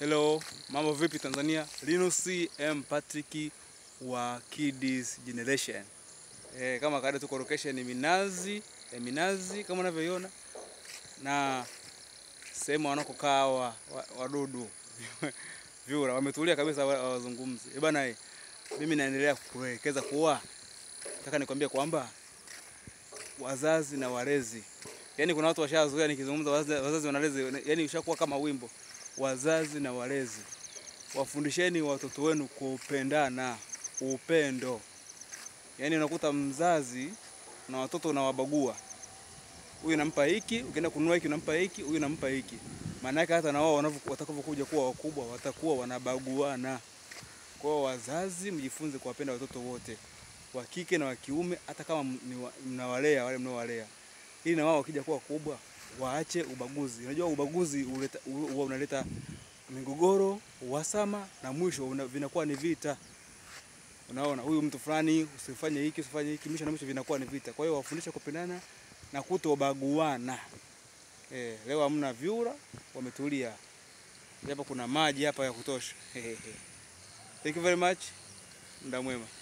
Hello, mambo vipi Tanzania? Linus M Patrick wa Kids Generation. Eh, kama kawaida tuko location ni Minazi, eh, Minazi kama unavyoiona na sehemu wanakokaa hawa wa- wadudu vyura wametulia kabisa, hawa- hawazungumzi. Eh bana, eh, mimi naendelea kuelekeza kuwa nataka nikwambie kwamba wazazi na walezi, yaani kuna watu washazoea nikizungumza wazazi, wazazi wanalezi, yaani ushakuwa kama wimbo. Wazazi na walezi, wafundisheni watoto wenu kupendana, upendo. Yaani unakuta mzazi na watoto unawabagua, huyu nampa hiki, ukienda kununua hiki unampa hiki, huyu nampa hiki. Maana yake hata na wao wanavyo- watakavyokuja kuwa wakubwa watakuwa wanabaguana. Kwa hiyo wazazi, mjifunze kuwapenda watoto wote wa kike na wa kiume, hata kama m- ni wa- mnawalea wale mnaowalea, ili na wao wakija kuwa kubwa waache ubaguzi. Unajua ubaguzi uleta, u- huwa unaleta migogoro, uhasama na mwisho una, vinakuwa ni vita. Unaona, huyu mtu fulani usifanye hiki usifanye hiki, mwisho na mwisho vinakuwa ni vita. Kwa hiyo wafundishe kupendana na kutobaguana. Eh, leo hamna vyura, wametulia. Hapa kuna maji hapa ya kutosha. Thank you very much. Muda mwema.